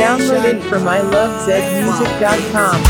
Downloaded from ilovezmusic.com.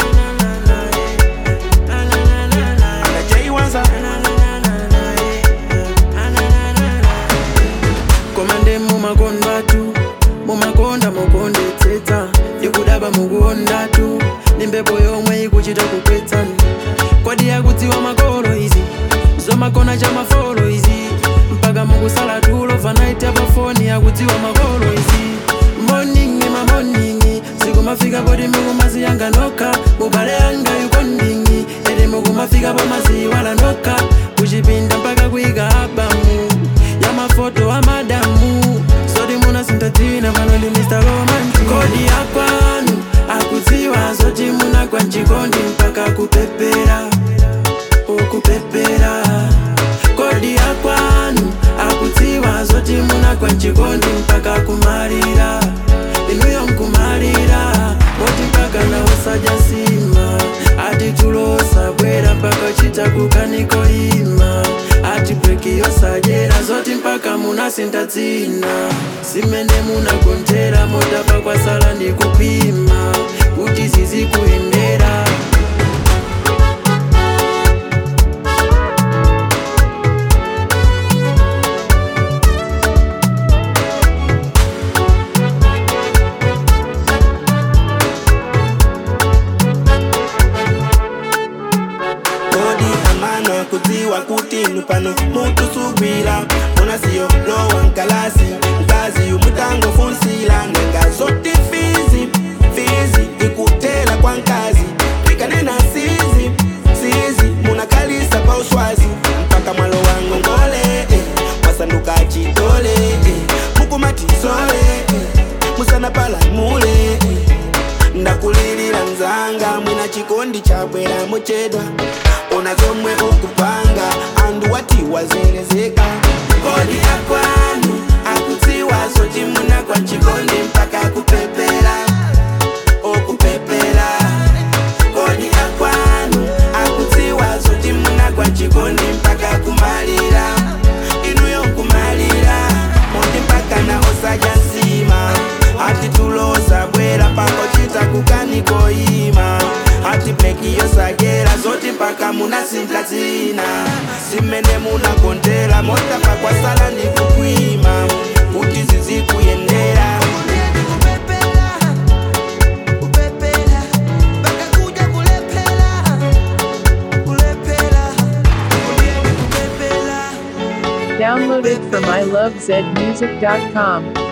komande mumakondatu mumakonda mukondetsetsa ikudaba mukondatu ndi mphepo yomwe ikuchita kukwetsani kwadi yakudziwa makolo izi zomakona cha mafolo izi mpaka mukusala tulo vanaita pafoni yakudziwa makolo izi moningi mamoningi sikumafika poti mukumaziyanga nokha mubale yanga yukondingi ere mukumafika pamaziwala nokha kuchipinda mpaka kuyika abamu ya mafoto a madamu zoti munasintatina pano ndi mr romantic kodi ya kwanu akudziwa zoti munagwa mchikondi mpaka kupepera ukupepera kodi ya kwanu akudziwa zoti munagwa mchikondi mpaka kumalira inuyo nkumalira moti mpaka na usajasima ati tulosa bwera mpaka chita kukaniko ima ati breki yosajera zoti mpaka munasinta dzina simene munagontera motapa kwasala ndi kupima kuti zizikuyendera kodi amano kudziwa kuti nupano mutusubwira ona siyo lowa nkalasi mkazi umutangofunsila nanga zoti fizi fizi ikutela kwa nkazi ikanena sizi sizi munakalisa pa uswazi mpaka mwalo wangu ngole eh, masanduka chitole eh, mukumatisole eh, musana palamule eh, ndakulilira mzanga mwina chikondi chabwera muchedwa ona zomwe ukupanga andu wati wazelezeka kodi akwanu akudziwa zoti munagwa chikondi mpaka kupepera okupepera kodi akwanu akudziwa zoti munagwa chikondi mpaka kumalira inuyo nkumalira moti mpaka na osaja nsima ati tulosa bwera pako chita kukanikoima ati breki yosagera zoti mpaka munasinta dzina simene munagontera mota pakwasala ndi kukwima kuti zizikuyendera Downloaded from ilovezmusic.com.